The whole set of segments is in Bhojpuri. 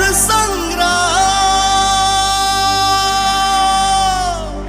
संग्राम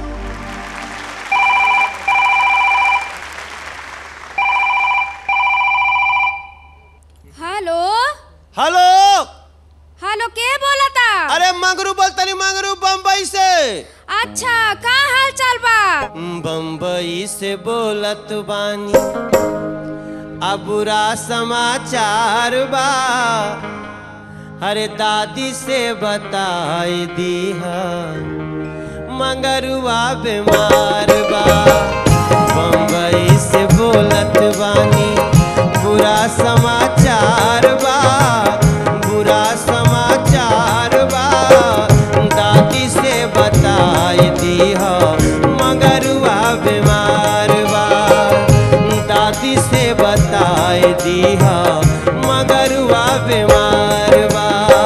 हेलो हेलो हेलो के बोलता अरे मंगरू बोलतनी मंगरू बम्बई से अच्छा का हाल चाल बा बम्बई से बोलत बानी अब बुरा समाचार बा अरे दादी से बताई दीहा मंगरुआ बीमार बा बम्बई से बोलत बानी बुरा समाचार बा बुरा समाचार बा दादी से बताई दीहा मंगरुआ बीमार बा दादी से बताई दीहा मगरुआ बीमार बा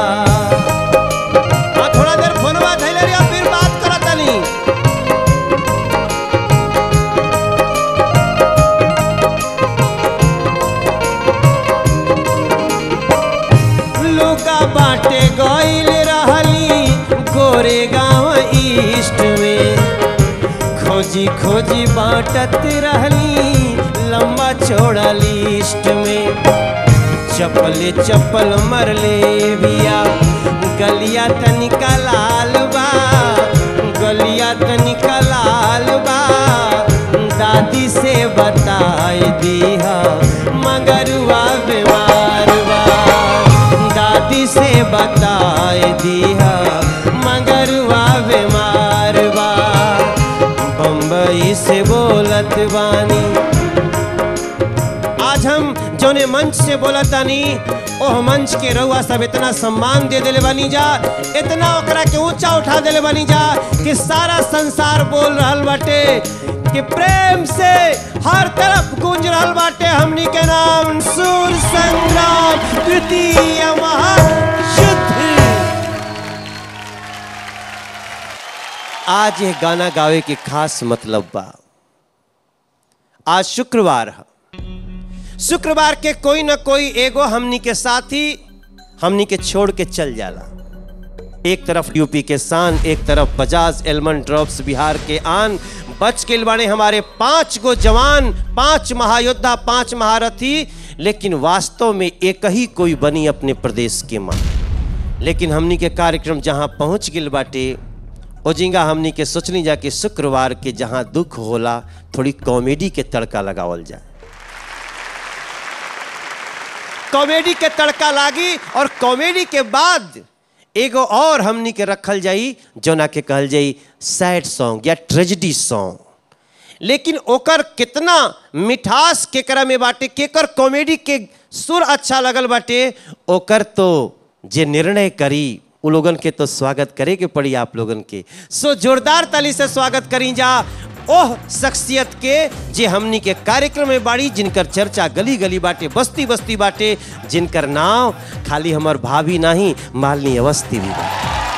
हाँ, थोड़ा देर फोनवा धैले रहिया फिर बात करत तनी लुका बाटे गइल रहली गोरे गांव ईस्ट में खोजी खोजी बाटत रहली लंबा चौड़ा लिस्ट में चप्पले चप्पल मरले बिया गलिया तनिका लाल बा गलिया तनिका लाल बा दादी से बताई दीहा मगरुआ बीमार बा दादी से बताई दीहा मगरुआ बीमार बा बम्बई से बोलत बानी आज हम जौने मंच से बोलत तानी ओह मंच के रउआ सब इतना सम्मान दे देले बानी जा इतना ओकरा के ऊंचा उठा देले बानी जा कि सारा संसार बोल रहल बाटे कि प्रेम से हर तरफ गूंज रहल बाटे हमनी के नाम सूर संग्राम तृतीय महायुद्ध आज ये गाना गावे के खास मतलब बा आज शुक्रवार है शुक्रवार के कोई न कोई एगो हमनी के साथी हमनी के छोड़ के चल जाला एक तरफ यूपी के शान एक तरफ बजाज एलमन ड्रॉप्स बिहार के आन बच के बाड़े हमारे पांच गो जवान पांच महायोद्धा पांच महारथी लेकिन वास्तव में एक ही कोई बनी अपने प्रदेश के मां लेकिन हमनी के कार्यक्रम जहां पहुंच गिल बाटे ओजिंगा हमनी के सोचनी जा कि शुक्रवार के जहां दुख होला थोड़ी कॉमेडी के तड़का लगावल जाए कॉमेडी के तड़का लागी और कॉमेडी के बाद एगो और हमनी के रखल जाई जोना के कहल जाई सैड सॉन्ग या ट्रेजिडी सॉन्ग लेकिन ओकर कितना मिठास केकरा में बाटे केकर कॉमेडी के सुर अच्छा लगल बाटे ओकर तो जे निर्णय करी उ लोगन के तो स्वागत करे के पड़ी आप लोगन के सो जोरदार ताली से स्वागत करी जा ओह शख्सियत के जे हमनी के कार्यक्रम में बाड़ी जिनकर चर्चा गली गली बाटे बस्ती बस्ती बाटे जिनकर नाम खाली हमर भाभी नहीं मालनी अवस्थी भी बा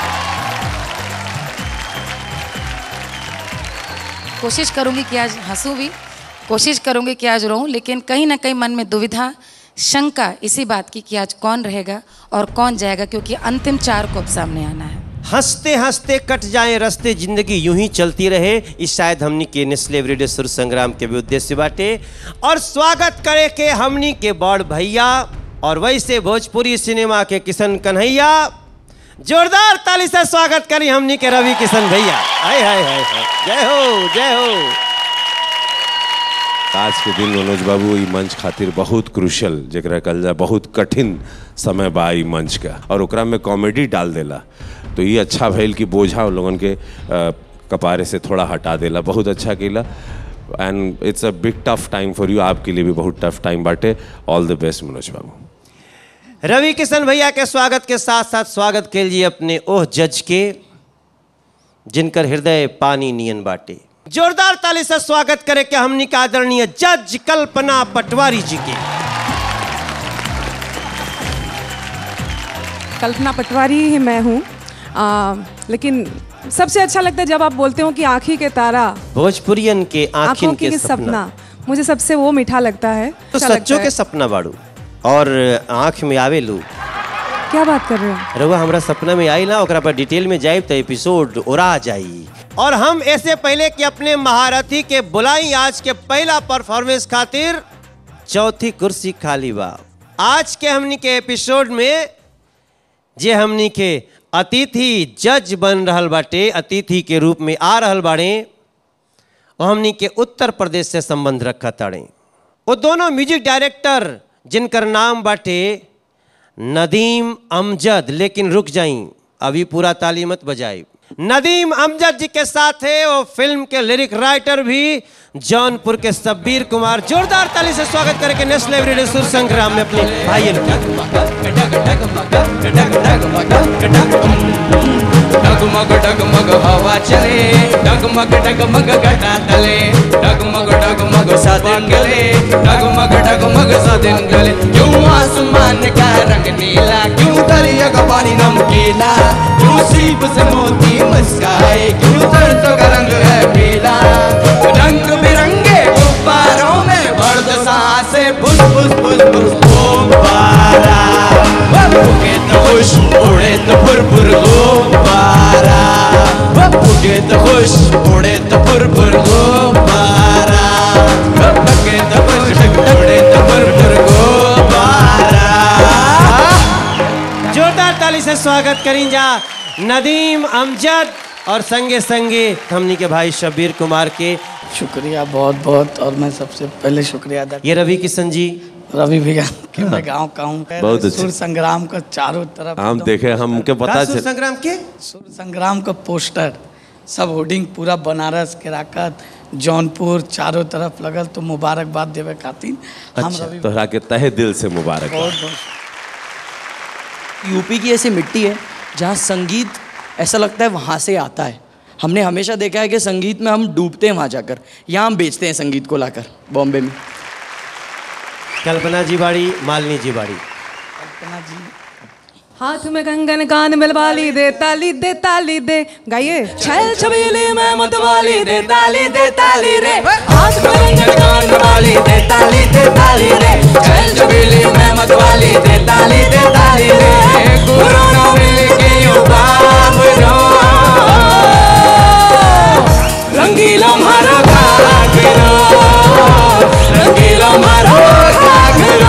कोशिश करूंगी कि आज हंसूं भी कोशिश करूंगी कि आज रोऊं लेकिन कहीं ना कहीं मन में दुविधा शंका इसी बात की कि आज कौन रहेगा और कौन जाएगा क्योंकि अंतिम चार को अब सामने आना है हंसते हंसते कट जाए रस्ते जिंदगी यूं ही चलती रहे इस शायद हमनी के नेस्ले रेडियो सुर संग्राम के भी उद्देश्य बाटे और स्वागत करे के हमनी के बड़ भैया और वैसे भोजपुरी सिनेमा के किशन कन्हैया जोरदार ताली से स्वागत करी हमनी के रवि किशन भैया हाय हाय हाय हाय जय हो जय हो आज के दिन मनोज बाबू ई मंच खातिर बहुत क्रूशल जरा कहल जाए बहुत कठिन समय बा ई मंच का और ओकरा में कॉमेडी डाल देला तो ये अच्छा भइल कि बोझा उन लोगन के अ, कपारे से थोड़ा हटा देला बहुत अच्छा केला and it's a big tough time for you आपके लिए भी बहुत टफ टाइम बाटे ऑल द बेस्ट मनोज बाबू रवि किशन भैया के स्वागत के साथ साथ स्वागत के लिए अपने ओह जज के जिनकर हृदय पानी नियन बाटे जोरदार ताली से स्वागत करे के हमनी का आदरणीय जज कल्पना पटवारी जी के कल्पना पटवारी ही मैं हूँ आ, लेकिन सबसे अच्छा लगता है जब आप बोलते हो कि आँखी के तारा भोजपुरियन के आंखों आंखिन की के सपना सपना मुझे सबसे वो मीठा लगता है तो अच्छा लगता सच्चों है। के सपना बाड़ू और आंख में आवे लू क्या बात कर रहे हो रउआ हमरा सपना में आई ना ओकरा पर डिटेल में जाए तो एपिसोड उड़ा जाई और हम ऐसे पहले कि अपने महारथी के बुलाई आज के पहला परफॉर्मेंस खातिर चौथी कुर्सी खाली बा आज के हमनी के एपिसोड में जे हमनी के अतिथि जज बन रहल बाटे अतिथि के रूप में आ रहल बाड़े वो हमनी के उत्तर प्रदेश से संबंध रखा ताड़े वो दोनों म्यूजिक डायरेक्टर जिनकर नाम बाटे नदीम अमजद लेकिन रुक जाई अभी पूरा ताली मत बजाई नदीम अमजद जी के साथ है वो फिल्म के लिरिक राइटर भी जौनपुर के सब्बीर कुमार जोरदार ताली से स्वागत करके नेशनल एवरीडे सुर संग्राम में अपने भाई डगमग डगमग हवा चले डगमग डगमग घटा तले डगमग डगमग सदिन गले डगमग डगमग सदिन गले क्यों आसमान का रंग नीला क्यों दरिया का पानी नमकीला क्यों सीप से मोती मुस्काए क्यों सरसों का रंग है पीला रंग बिरंगे गुब्बारों में बर्द सांसे फुस फुस फुस फुस गुब्बारा उगे तो खुश उड़े तो फुर फुर गुब्बारा उगे तो खुश उड़े तो फुर फुर गुब्बारा उगे तो खुश उड़े तो फुर फुर गुब्बारा जोरदार ताली से स्वागत करी जा नदीम अमजद और संगे संगे हमनी के भाई शब्बीर कुमार के शुक्रिया बहुत बहुत और मैं सबसे पहले शुक्रिया अदा ये रवि किशन जी रवि भैया के मैं गाँव का हूँ बहुत अच्छा। सुर संग्राम का चारों तरफ हम एकदम देखे हमके पता राष्ट्र चल संग्राम के सुर संग्राम का पोस्टर सब होर्डिंग पूरा बनारस केराकत जौनपुर चारों तरफ लगल तो मुबारकबाद देवे खातिर हम अच्छा रवि तोहरा के तहे दिल से मुबारक बहुत बहुत यूपी की ऐसी मिट्टी है जहाँ संगीत ऐसा लगता है वहाँ से आता है हमने हमेशा देखा है कि संगीत में हम डूबते हैं वहाँ जाकर यहाँ हम बेचते हैं संगीत को लाकर बॉम्बे में कल्पना जी बाड़ी मालिनी जी बाड़ी कल्पना जी हाथ में कंगन कान में बाली दे ताली दे ताली दे गाइए छल छबीली में मतवाली दे ताली दे ताली रे हाथ में कंगन कान में बाली दे ताली दे ताली रे चल चबेली में मतवाली दे ताली दे ताली रे गुरु न मिल के यूं बाबरो रंगीला मारो घाघरो रंगीला मारो घाघरो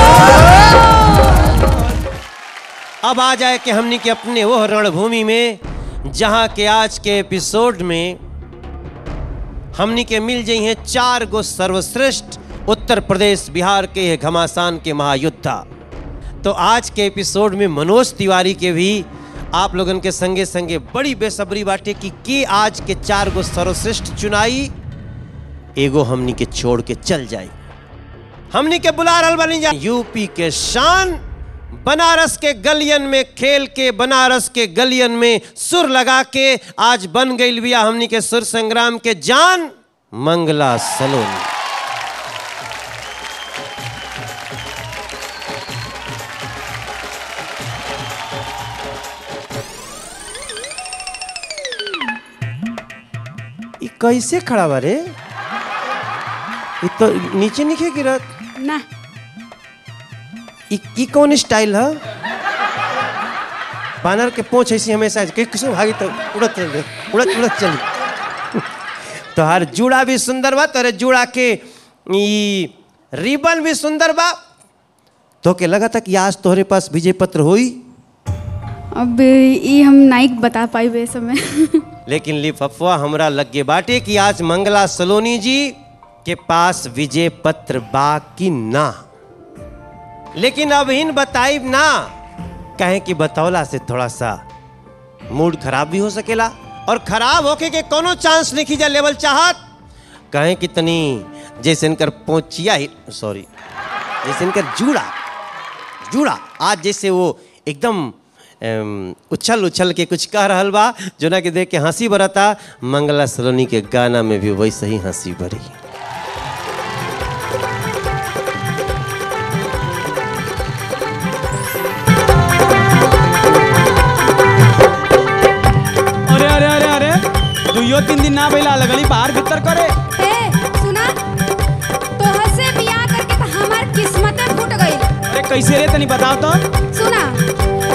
अब आ जाए कि हमनी के अपने वो रणभूमि में जहां के आज के एपिसोड में हमनी के मिल जाई हैं चार गो सर्वश्रेष्ठ उत्तर प्रदेश बिहार के ये घमासान के महायुद्धा तो आज के एपिसोड में मनोज तिवारी के भी आप लोगन के संगे संगे बड़ी बेसब्री बाटे कि के आज के चार गो सर्वश्रेष्ठ चुनाई एगो हमनी के छोड़ के चल जाई हमनी के बुला रहल बनी जा यूपी के शान बनारस के गलियन में खेल के बनारस के गलियन में सुर लगा के आज बन गई बिया हमनी के सुर संग्राम के जान मंगला सलोनी ई कैसे खड़ा बा रे ई तो नीचे नीचे गिरत ना ई ई कौन स्टाइल है बानर के पोंछ ऐसी हमेशा कि किसो भागी तो उड़त चल उड़त उड़त चल तोहार जूड़ा भी सुंदर बा तोरे जूड़ा के ई रिबन भी सुंदर बा तो के लगा था कि आज तोहरे पास विजय पत्र होई अब ये हम नाइक बता पाई बे समय लेकिन लिफाफा हमरा लगे बाटे कि आज मंगला सलोनी जी के पास विजय पत्र बा कि ना लेकिन अब इन बताइब ना कहे कि बतौला से थोड़ा सा मूड खराब भी हो सकेला और खराब होके के कोनो चांस नहीं जा लेवल चाहत कहे कि तनी जैसे इनकर पोचिया ही सॉरी जैसे इनकर जूड़ा जूड़ा आज जैसे वो एकदम अम, उछल उछल के कुछ कह रहल बा जोना के देख के हंसी बरता मंगला सलोनी के गाना में भी वैसे ही हंसी भरी अरे अरे अरे अरे दुइयो तीन दिन ना भइला लगली बाहर भीतर करे ए सुना तोहर से बियाह करके तो हमार किस्मत फूट गई अरे कैसे रे तनी बताओ तो सुना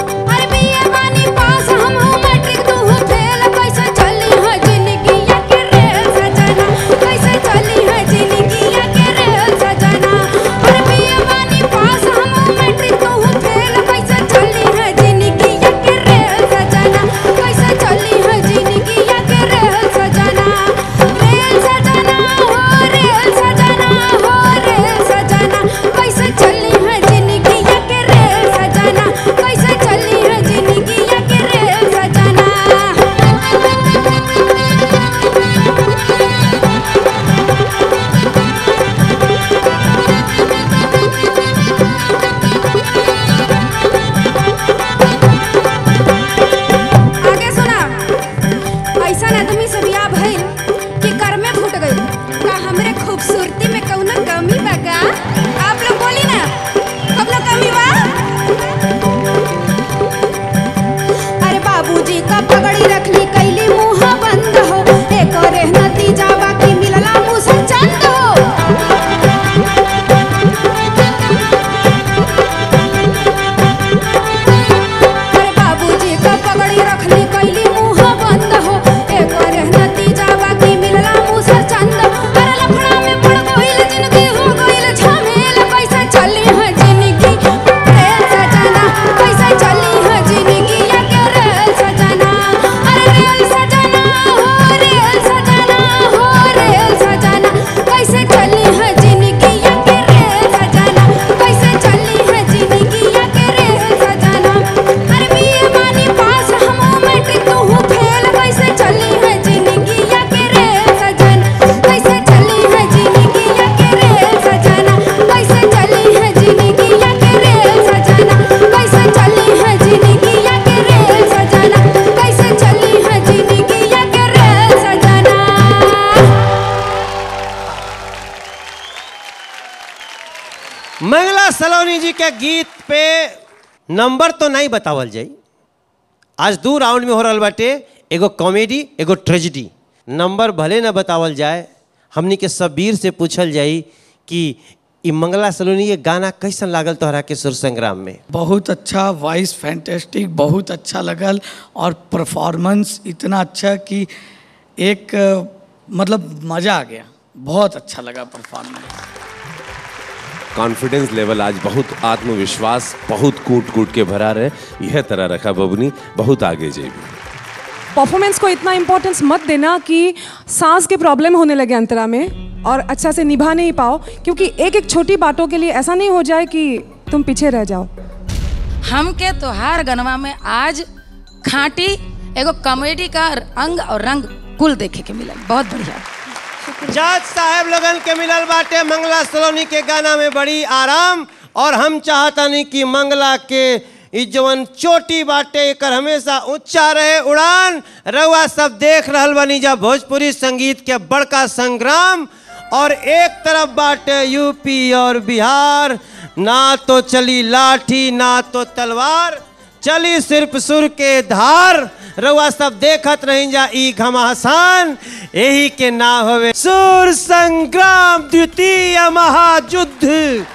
सलोनी जी के गीत पे नंबर तो नहीं बतावल जाई आज दू राउंड में हो रहल बाटे एगो कॉमेडी एगो ट्रेजिडी नंबर भले ना बतावल जाए हमनी के सबीर से पूछल जाई कि ई मंगला सलोनी के गाना कैसन लागल तोहरा के सुर संग्राम में बहुत अच्छा वॉइस फैंटेस्टिक बहुत अच्छा लगल और परफॉर्मेंस इतना अच्छा कि एक अ, मतलब मज़ा आ गया बहुत अच्छा लगा परफॉर्मेंस कॉन्फिडेंस लेवल आज बहुत आत्मविश्वास बहुत कूट कूट के भरा रहे यह तरह रखा बबनी बहुत आगे जाएगी परफॉर्मेंस को इतना इम्पोर्टेंस मत देना कि सांस के प्रॉब्लम होने लगे अंतरा में और अच्छा से निभा नहीं पाओ क्योंकि एक एक छोटी बातों के लिए ऐसा नहीं हो जाए कि तुम पीछे रह जाओ हमके तोहार गनवा में आज खांटी एगो कॉमेडी का अंग और रंग कुल देखे के मिलल बहुत बढ़िया जज साहब लोगन के मिलल बाटे मंगला सलोनी के गाना में बड़ी आराम और हम चाहतनी कि मंगला के ई जवन चोटी बाटे एकर हमेशा ऊंचा रहे उड़ान रउआ सब देख रहल बनी जा भोजपुरी संगीत के बड़का संग्राम और एक तरफ बाटे यूपी और बिहार ना तो चली लाठी ना तो तलवार चली सिर्फ सुर के धार रउआ सब देखत रही जा ई घमासान यही के नाम हवे सुर संग्राम द्वितीय महायुद्ध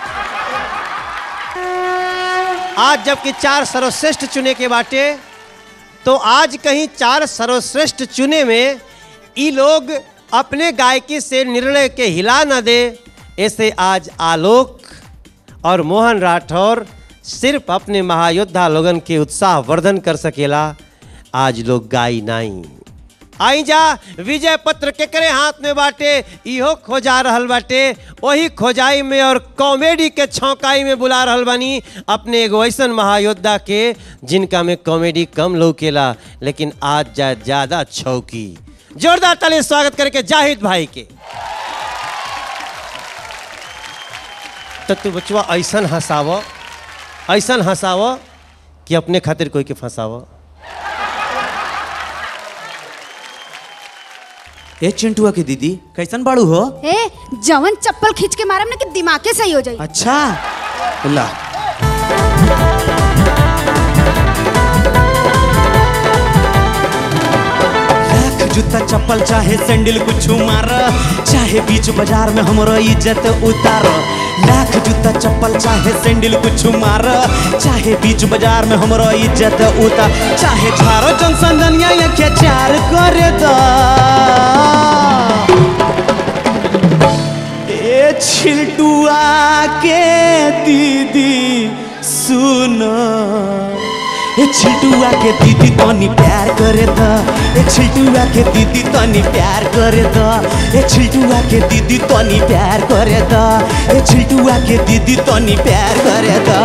आज जबकि चार सर्वश्रेष्ठ चुने के बाटे तो आज कहीं चार सर्वश्रेष्ठ चुने में ई लोग अपने गायकी से निर्णय के हिला न दे ऐसे आज आलोक और मोहन राठौर सिर्फ अपने महायोद्धा लोगन के उत्साह वर्धन कर सकेला आज लोग गाई नाई आई जा विजय पत्र केकरे हाथ में बाटे इहो खोजा रहल बाटे वही खोजाई में और कॉमेडी के छौकाई में बुला रहल बानी अपने एगो ऐसन महायोद्धा के जिनका में कॉमेडी कम लौकेला लेकिन आज जा ज्यादा छौकी जोरदार ताली से स्वागत करके जाहिद भाई के तो तू बचवा ऐसन हंसाव ऐसन हंसाव कि अपने खातिर कोई के फंसाव ए चिंटुआ के दीदी कैसन बाड़ू हो ए जवन चप्पल खींच के मारम ना कि दिमागे सही हो जाई अच्छा ला लाख जूता चप्पल चाहे सैंडल कुछ मार चाहे बीच बाजार में हमरो इज्जत उतार लाख जूता चप्पल चाहे सैंडल कुछ मार चाहे बीच बाजार में हमरो इज्जत उतार चाहे झारो जनसंदनिया या क्या चार करे दा ए छिलटुआ के दीदी सुनो ए छिलटुआ के दीदी तनी प्यार करे द ए छिलटुआ के दीदी तनी प्यार करे द ए छिलटुआ के दीदी तनी प्यार करे द ए छिलटुआ के दीदी तनी प्यार करे द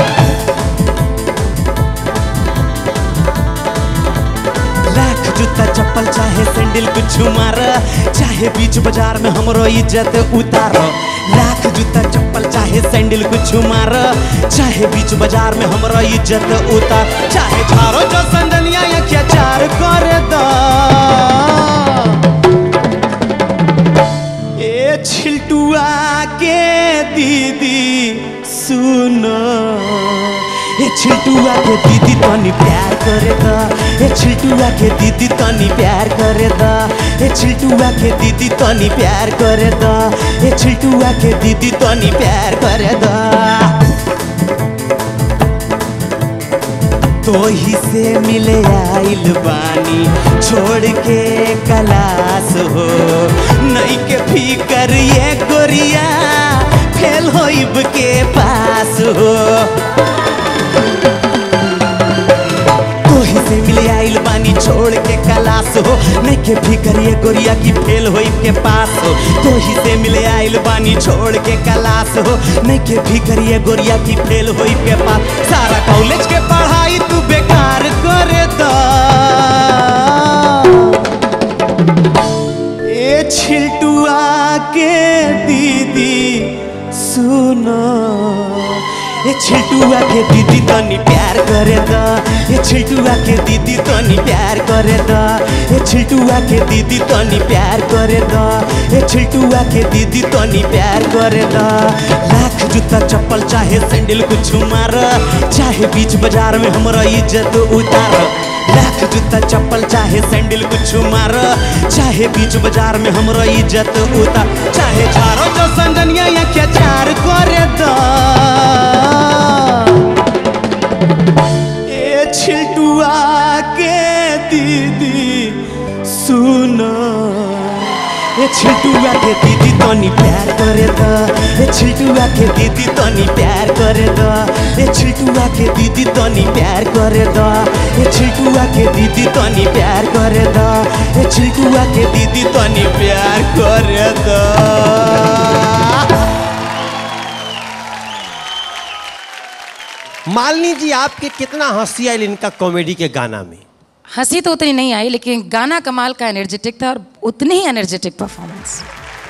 लाख जूता चप्पल चाहे सैंडल कुछ मार चाहे बीच बाजार में हमरो इज्जत उतार लाख जूता चप्पल चाहे सैंडल कुछ मार चाहे बीच बाजार में हमरो इज्जत उतार चाहे झारो जो संदनिया या क्या चार करे द ए छिलटुआ के दीदी सुनो ए छिलटुआ के दीदी तनी प्यार करे द ए छिलटुआ के दीदी तनी प्यार करे द ए छिलटुआ के दीदी तनी प्यार करे द ए छिलटुआ के दीदी तनी प्यार करे द तो ही से मिले आइल बानी छोड़ के कलास हो नहीं के फिकर ये गोरिया फेल होइब के पास हो तोही से मिले आइल बानी छोड़ के कलास हो नहीं के फिकर ये गोरिया की फेल होई के पास हो तोही से मिले आइल बानी छोड़ के कलास हो नहीं के फिकर ये गोरिया की फेल होई के पास सारा कॉलेज के पढ़ाई तू बेकार करे द ए छिलटुआ के दीदी सुनो ए छिलटुआ के दीदी तनी प्यार करे द ए छिलटुआ के दीदी तनी प्यार करे द ए छिलटुआ के दीदी तनी प्यार करे द ए छिलटुआ के दीदी तनी प्यार करे द लाख जूता चप्पल चाहे सैंडल कुछ मार चाहे बीच बाजार में हमरा इज्जत उतार लाख जूता चप्पल चाहे सैंडल कुछ मार चाहे बीच बाजार में हमरा इज्जत उतार चाहे चारो जो संगनिया या क्या चार करे दा ए छिलटुआ के दीदी सुनो ए छिलटुआ के दीदी तनी प्यार करे द ए छिलटुआ के दीदी तनी प्यार करे द ए छिलटुआ के दीदी तनी प्यार करे द ए छिलटुआ के दीदी तनी प्यार करे द ए छिलटुआ के दीदी तनी प्यार करे द मालिनी जी आपके कितना हंसी आई इनका कॉमेडी के गाना में हंसी तो उतनी नहीं आई लेकिन गाना कमाल का एनर्जेटिक था और उतनी ही एनर्जेटिक परफॉर्मेंस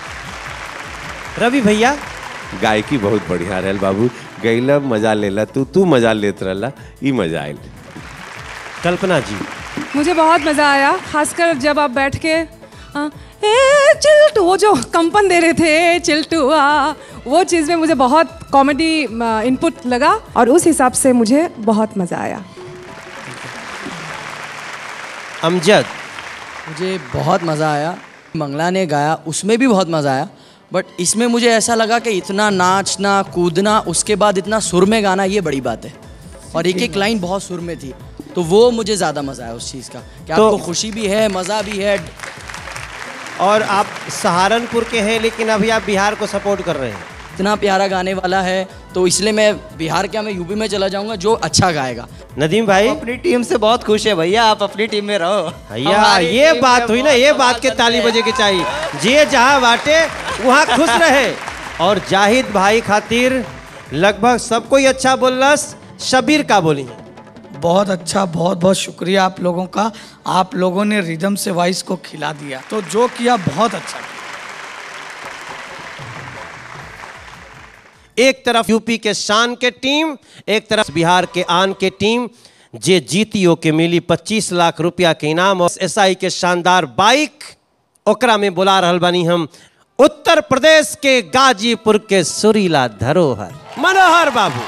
रवि भैया गायकी बहुत बढ़िया रहल बाबू गैला मजा लेला तू तू मजा लेत रहला ई मजा आयल कल्पना जी मुझे बहुत मज़ा आया खासकर जब आप बैठ के आ, ए चिल्टू वो जो कंपन दे रहे थे "ए, चिल्टू आ वो चीज़ में मुझे बहुत कॉमेडी इनपुट लगा और उस हिसाब से मुझे बहुत मज़ा आया अमजद मुझे बहुत मज़ा आया मंगला ने गाया उसमें भी बहुत मज़ा आया बट इसमें मुझे ऐसा लगा कि इतना नाचना कूदना उसके बाद इतना सुर में गाना ये बड़ी बात है और एक एक लाइन बहुत सुर में थी तो वो मुझे ज़्यादा मज़ा आया उस चीज़ का कि तो- आपको खुशी भी है मज़ा भी है और आप सहारनपुर के हैं लेकिन अभी आप बिहार को सपोर्ट कर रहे हैं इतना प्यारा गाने वाला है तो इसलिए मैं बिहार क्या मैं यूपी में चला जाऊंगा जो अच्छा गाएगा नदीम भाई अपनी टीम से बहुत खुश है भैया आप अपनी टीम में रहो भैया हमारी ये टीम बात में हुई ना बहुत ये कमाल बात के करते ताली हैं। बजे के चाहिए जे जहाँ बाटे वहाँ खुश रहे और जाहिद भाई खातिर लगभग सब कोई अच्छा बोलस शबीर का बोली बहुत अच्छा बहुत बहुत शुक्रिया आप लोगों का आप लोगों ने रिदम से वॉइस को खिला दिया तो जो किया बहुत अच्छा किया एक तरफ यूपी के शान के टीम एक तरफ बिहार के आन के टीम जे जीतियो के मिली 25 लाख रुपया के इनाम और एसआई के शानदार बाइक ओकरा में बुला रहल बानी हम उत्तर प्रदेश के गाजीपुर के सुरीला धरोहर मनोहर बाबू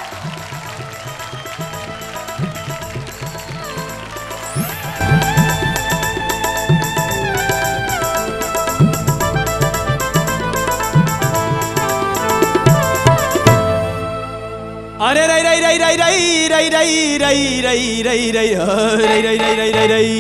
अरे रई रई रई रई रई रई रई रई रई रई रई रई रई रई रई रई रई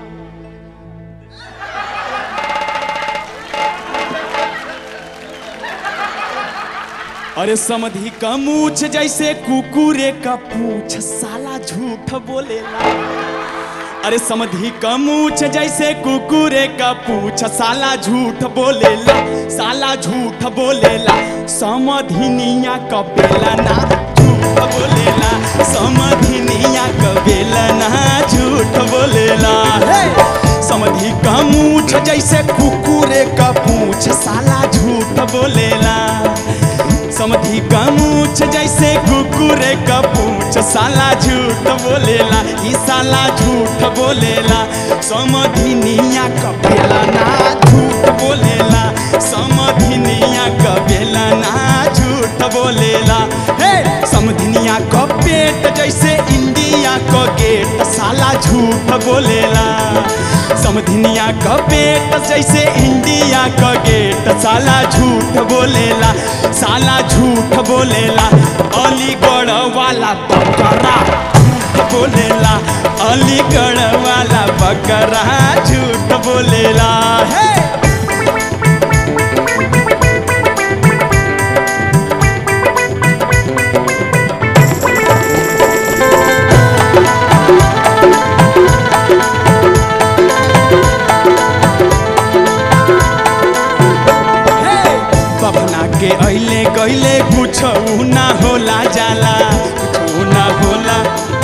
अरे समधि का मूछ जैसे कुकुरे का पूछ साला झूठ बोलेला अरे समधि का मूछ जैसे कुकुरे का पूछ साला झूठ बोलेला साला झूठ बोलेला समधिनिया का बेला ना झूठ बोलेला समधिनिया का बेला ना झूठ बोलेला हे! समधि का मूछ जैसे कुकुरे का पूछ साला झूठ बोलेला समधि का मूछ जैसे कुकुरे का पूछ साला झूठ बोलेला ई साला झूठ बोलेला समधिनिया का बेला ना झूठ बोलेला समधिनिया का बेला ना झूठ बोलेला हे समधिनिया का पेट जैसे इंडिया का गेट साला झूठ बोलेला समधिनिया का पेट जैसे इंडिया का गेट साला झूठ बोलेला साला झूठ बोलेला अलीगढ़ वाला बकरा झूठ बोलेला अलीगढ़ वाला बकरा झूठ बोलेला हे बभना के अइले गइले कुछ ना होला जाला कुछ ना होला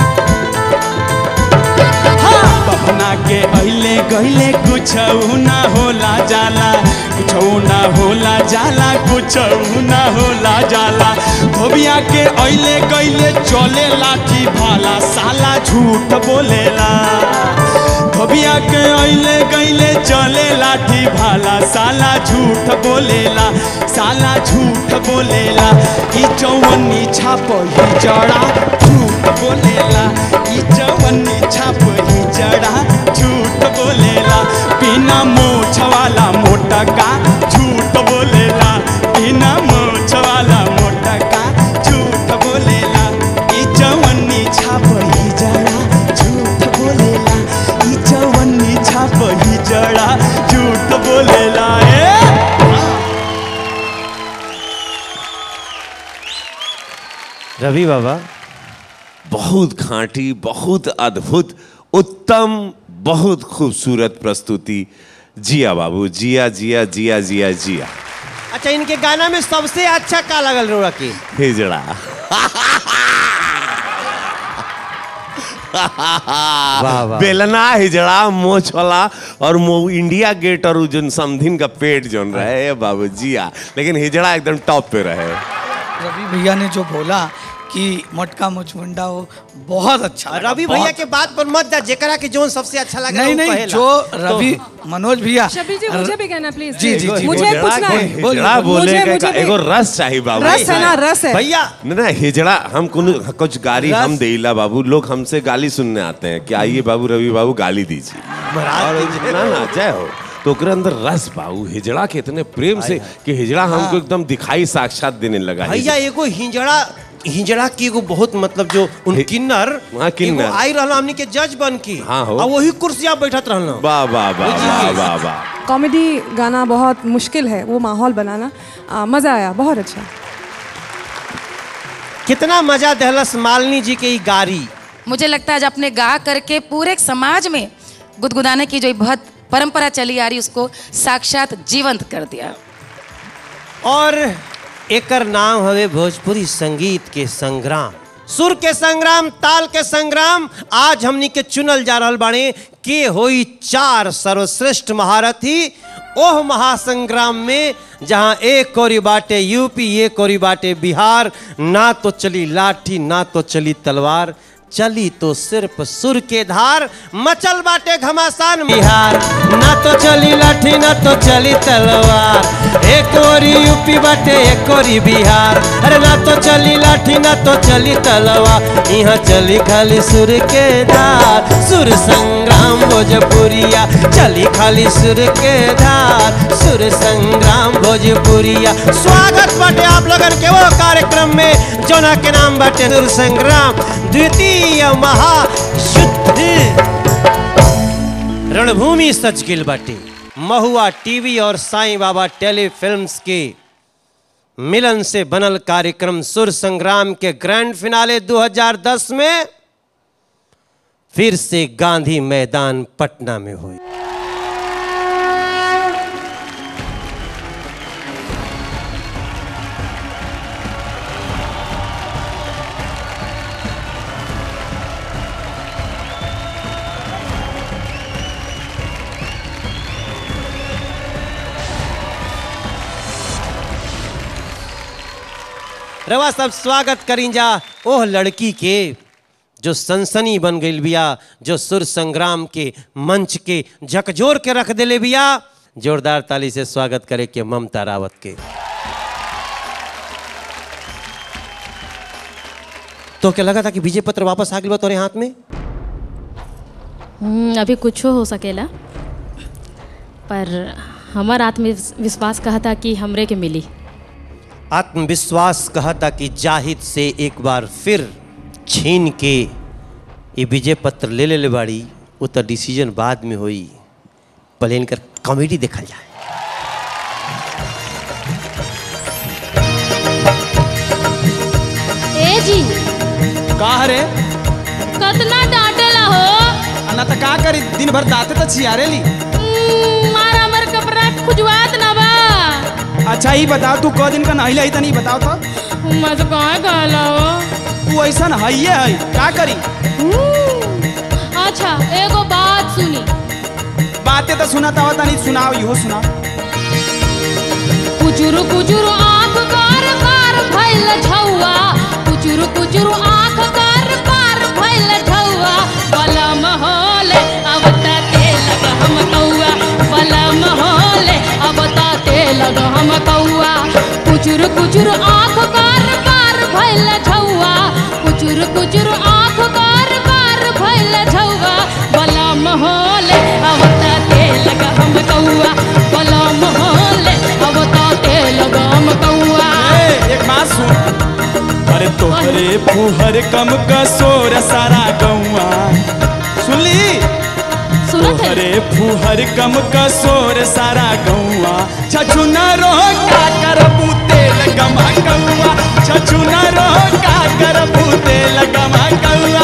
हाँ, बभना के अइले गइले कुछ ना होला जाला कुछ ना होला जाला कुछ ना होला जाला धोबिया के अइले गइले चले लाठी भाला साला झूठ बोलेला धोबिया के अइले गइले चले लाठी भाला साला झूठ बोलेला साला झूठ बोलेला ई चौवन्नी छाप ही जड़ा झूठ बोलेला ई चौवन्नी छाप ही जड़ा झूठ बोलेला बिना मोछ वाला मोटा का झूठ बोलेला बिना मोछ वाला मोटा का झूठ बोलेला ई चौवन्नी छाप ही जड़ा झूठ बोलेला ई चौवन्नी छाप ही जड़ा झूठ बोलेला ए रवि बाबा बहुत खांटी बहुत अद्भुत उत्तम बहुत खूबसूरत प्रस्तुति जिया बाबू जिया जिया जिया जिया जिया अच्छा इनके गाना में सबसे अच्छा का लगल रोड़ा के हिजड़ा वाह। बेलना हिजड़ा मोछला और मो इंडिया गेट और उ जन समधिन का पेट जोन रहे बाबू जिया लेकिन हिजड़ा एकदम टॉप पे रहे रवि भैया ने जो बोला कि मटका मुचमुंडा हो बहुत अच्छा लगा, रवि बहुत। भैया के बात पर मत जा जेकरा के जोन सबसे अच्छा लगा नहीं नहीं जो रवि मनोज भैया शबीर जी मुझे भी कहना प्लीज जी जी जी मुझे हिजड़ा पूछना के- है हिजड़ा बोले मुझे- के मुझे का- भी- एगो रस चाहिए बाबू रस है ना रस है भैया ना ना हिजड़ा हम कुछ कुछ गाली रस- हम देला बाबू लोग हमसे गाली सुनने आते हैं कि आइए बाबू रवि बाबू गाली दीजिए और ना ना जय हो तो ओकरे अंदर रस बाबू हिजड़ा के इतने प्रेम से कि हिजड़ा हमको एकदम दिखाई साक्षात देने लगा भैया एगो हिंजड़ा हिंजड़ा की एगो बहुत मतलब जो उन किन्नर हाँ, किन्नर। एगो आई रहला हमनी के जज बन की हाँ हो। और वही कुर्सिया बैठत रहना वाह वाह वाह वाह वाह वाह कॉमेडी गाना बहुत मुश्किल है वो माहौल बनाना आ, मज़ा आया बहुत अच्छा कितना मजा दहलस मालिनी जी के ई गारी मुझे लगता है आज अपने गा करके पूरे समाज में गुदगुदाने की जो बहुत परंपरा चली आ रही उसको साक्षात जीवंत कर दिया और एकर नाम हवे भोजपुरी संगीत के संग्राम सुर के संग्राम ताल के संग्राम आज हमनी के चुनल जा रहल बाड़े के होई चार सर्वश्रेष्ठ महारथी ओह महासंग्राम में जहां एक कोरी बाटे यूपी एक कोरी बाटे बिहार ना तो चली लाठी ना तो चली तलवार चली तो सिर्फ सुर के धार मचल बाटे घमासान बिहार ना तो चली लाठी ना तो चली तलवार एक ओरी यूपी बाटे एक ओरी बिहार अरे ना तो चली लाठी ना तो चली तलवार यहाँ चली खाली सुर के धार सुर संग्राम भोजपुरिया चली खाली सुर के धार सुर संग्राम भोजपुरिया स्वागत बाटे आप लोगन के वो कार्यक्रम में जोना के नाम बाटे सुर संग्राम द्वितीय महायुद्ध रणभूमि सच गिल बाटे महुआ टीवी और साईं बाबा टेलीफिल्म्स के मिलन से बनल कार्यक्रम सुर संग्राम के ग्रैंड फिनाले 2010 में फिर से गांधी मैदान पटना में हुई रवा सब स्वागत करीं जा ओह लड़की के जो सनसनी बन गई बिया जो सुर संग्राम के मंच के झकझोर के रख देले बिया जोरदार ताली से स्वागत करे के ममता रावत के तो क्या लगा था कि विजय पत्र वापस आ गई बा तोरे हाथ में हम्म, अभी कुछ हो सकेला पर हमार आत्मविश्वास कहा था कि हमरे के मिली आत्मविश्वास कहा था कि जाहिद से एक बार फिर छीन के ये विजय पत्र ले ले ले बाड़ी वो तो डिसीजन बाद में हुई पहले इनकर कॉमेडी देखल जाए ए जी का रे कतना डांटेला हो अन्ना त का करी दिन भर दाते त छियारे ली हम्म, मारा हमर कपड़ा खुजवात ना बा अच्छा ही बताओ तू क दिन का नहिले आई त नहीं बताओ तो मत कहाँ कहला हो तू ऐसा हइये है का करी हम्म, अच्छा एगो बात सुनी बातें तो सुनाता होता नहीं सुनाओ इहो सुना कुचुरु कुचुरु आँख कार कार भइल झौआ कुचुरु कुचुरु आँख कार कार भइल झौआ बलम होले अब त तेल हम कौआ बलम होले अब लगा हम कौआ कुचुर कुचुर आँख कार कार भैल झौआ कुचुर कुचुर आँख कार कार भैल झौआ बला महले अवता तेल लगा हम कौआ बला महले अवता तेल लगा हम कौआ ए, एक बात सुन अरे तोहरे फुहर कम कसोर सारा गौआ सुनली सुनत है तोहरे फुहर कम कसोर सारा गौआ छछुना रो का करबू तेल गमा गौआ छछुना रो का करबू तेल गमा गौआ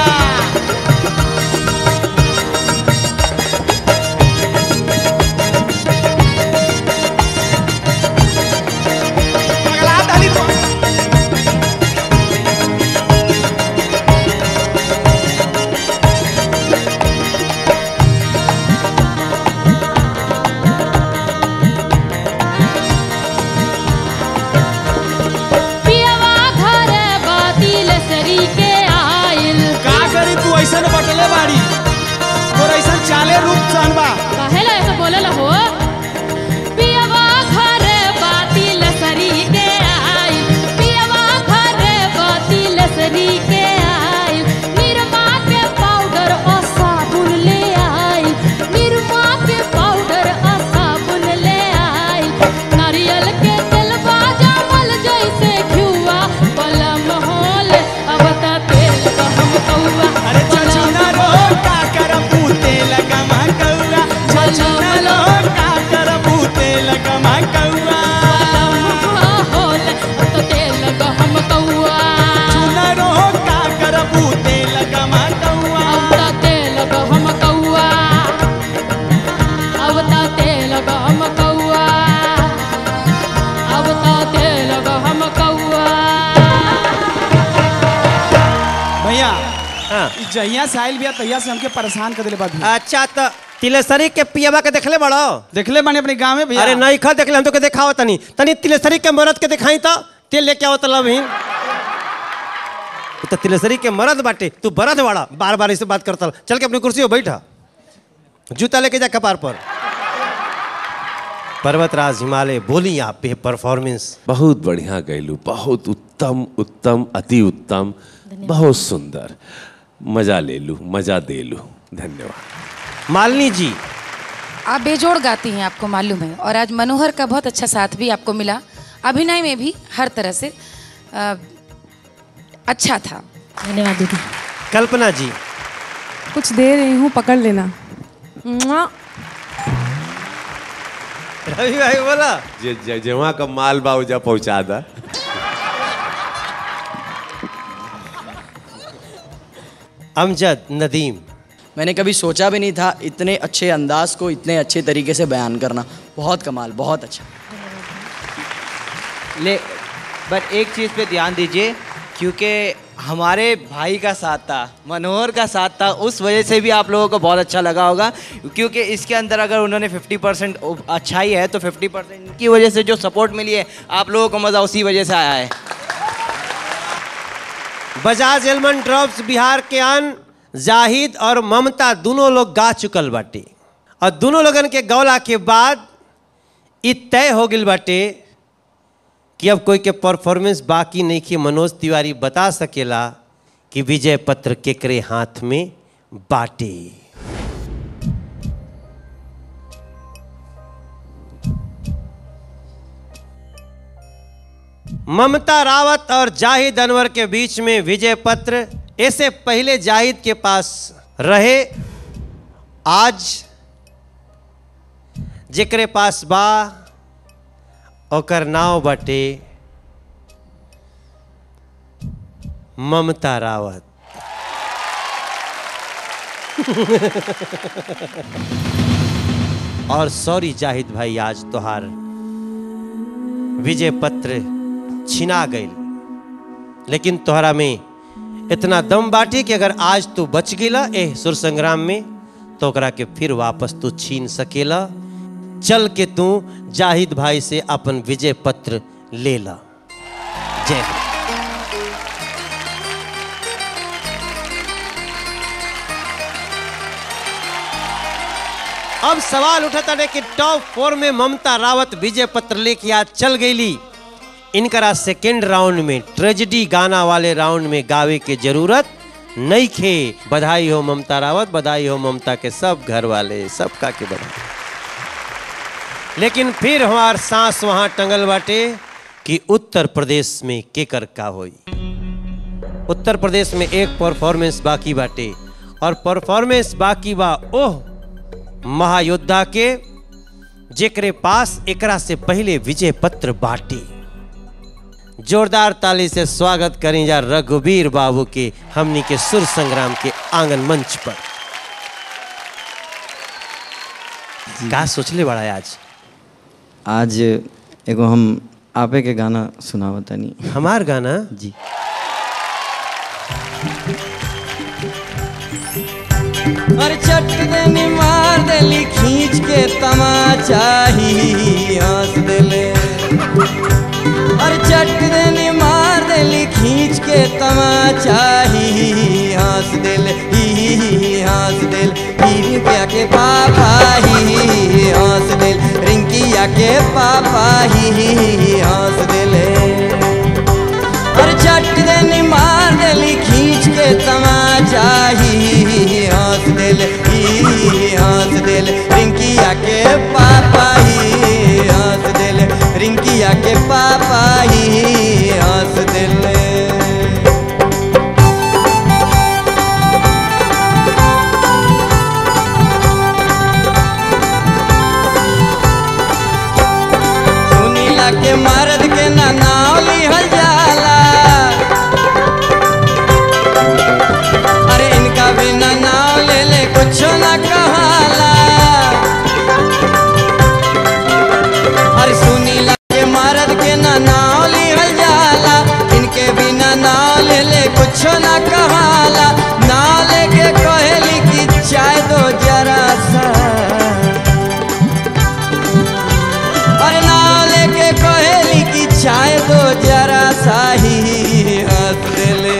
पगला डाली तो पियवा घर बातिल सरी के आइल का करी तू ऐसन बटले बाड़ी तोर ऐसन चाले रूप सन बा काहेला ऐसा बोलेला हो पियवा घर बातिल सरी के आइल पियवा घर बातिल सरी के आइल निरमा के पाउडर और साबुन ले आइल निरमा के पाउडर और साबुन ले आइल नारियल के तेल बाजामल जैसे घिउआ बलम होल अब त तेल का हम कौआ अरे छछुना रो का करबू तेल गमा गौआ छछुना रो का करबू तेल गमा गौआ होल तो तेल का हम कौआ छुना रो का करबू तेल गमा गौआ अब त तेल का हम कौआ अब त तेल का हम कौआ अब त तेल का हम कौआ भैया हाँ। ई जहिया से आइल बिया तहिया से हमके परेशान कर देले बा भी अच्छा तो तिलेसरी के पियवा के देखले बड़ो देखले बानी अपने गांव में भैया अरे नहीं खा देखले हम तो के देखाओ तनी तनी तिलेसरी के मरद के दिखाई तो तेल लेके आओ तलब ही तो तिलेसरी के मरद बाटे तू बरद वाड़ा बार बार इससे बात करता चल के अपनी कुर्सी पे बैठा जूता लेके जा कपार पर पर्वतराज हिमालय बोली आप पे परफॉर्मेंस बहुत बढ़िया गैलू बहुत उत्तम उत्तम अति उत्तम बहुत सुंदर मजा ले लू मजा दे लू धन्यवाद मालिनी जी आप बेजोड़ गाती हैं आपको मालूम है और आज मनोहर का बहुत अच्छा साथ भी आपको मिला अभिनय में भी हर तरह से अ, अच्छा था धन्यवाद दीदी कल्पना जी कुछ दे रही हूँ पकड़ लेना मुआ। रवि भाई बोला जे जे- जेवा का माल बा उजा पहुंचा दा अमजद नदीम मैंने कभी सोचा भी नहीं था इतने अच्छे अंदाज को इतने अच्छे तरीके से बयान करना बहुत कमाल बहुत अच्छा ले बट एक चीज़ पे ध्यान दीजिए क्योंकि हमारे भाई का साथ था मनोहर का साथ था उस वजह से भी आप लोगों को बहुत अच्छा लगा होगा क्योंकि इसके अंदर अगर उन्होंने 50 परसेंट अच्छाई है तो 50 परसेंट की वजह से जो सपोर्ट मिली है आप लोगों को मज़ा उसी वजह से आया है बजाज एलमंड ड्रॉप्स बिहार के अन जाहिद और ममता दोनों लोग गा चुकल बाटे और दोनों लोगन के गौला के बाद इ तय हो गई बाटे कि अब कोई के परफॉर्मेंस बाकी नहीं कि मनोज तिवारी बता सकेला कि विजय पत्र केकरे हाथ में बाटे ममता रावत और जाहिद अनवर के बीच में विजय पत्र ऐसे पहले जाहिद के पास रहे आज जेकरे पास बा ओकर नाव बटे ममता रावत और सॉरी जाहिद भाई आज तोहार विजय पत्र छिना गई लेकिन तोहरा में इतना दम बाटी कि अगर आज तू बच गेला एह सुर संग्राम में तो ओकरा के फिर वापस तू छीन सकेला चल के तू जाहिद भाई से अपन विजय पत्र ले ला जय हिंद। अब सवाल उठा था कि टॉप फोर में ममता रावत विजय पत्र लेके आज चल गईली इनकरा सेकेंड राउंड में ट्रेजिडी गाना वाले राउंड में गावे के जरूरत नहीं खे बधाई हो ममता रावत बधाई हो ममता के सब घर वाले सबका के बधाई लेकिन फिर हमार सांस वहां टंगल बाटे कि उत्तर प्रदेश में केकर का होई उत्तर प्रदेश में एक परफॉर्मेंस बाकी बाटे और परफॉर्मेंस बाकी बा ओह महायोद्धा के जेकरे पास एकरा से पहले विजय पत्र बाटे जोरदार ताली से स्वागत करें जा रघुवीर बाबू के हमनी के सुर संग्राम के आंगन मंच पर का सोचले बड़ा है आज आज एगो हम आपे के गाना सुनावा तनी हमार गाना जी और चट देनी मार देली खींच के तमाचा ही हंस देले और चट देनी मार देली खींच के तमाचा ही हंस देले ही हंस देल रिंकिया के पापा ही हंस देल रिंकिया के पापा ही हंस देले और चट देनी मार देली खींच के तमाचा ही हंस दिल ही हंस दिल रिंकिया के पापा ही हंस दिल रिंकिया के पापा ही हंस दिल सुनीला के मर्द के ना नाव लिहल जाला अरे इनका बिना नाव ले ले कुछ ना कहाला अरे सुनीला के मर्द के ना नाव लिहल जाला इनके बिना नाव ले ले कुछ ना कहाला नाव लेके कहेली कि चाय दो जरा सा अरे नाव लेके कहेली कि चाय दो जरा सा ही हंस दिले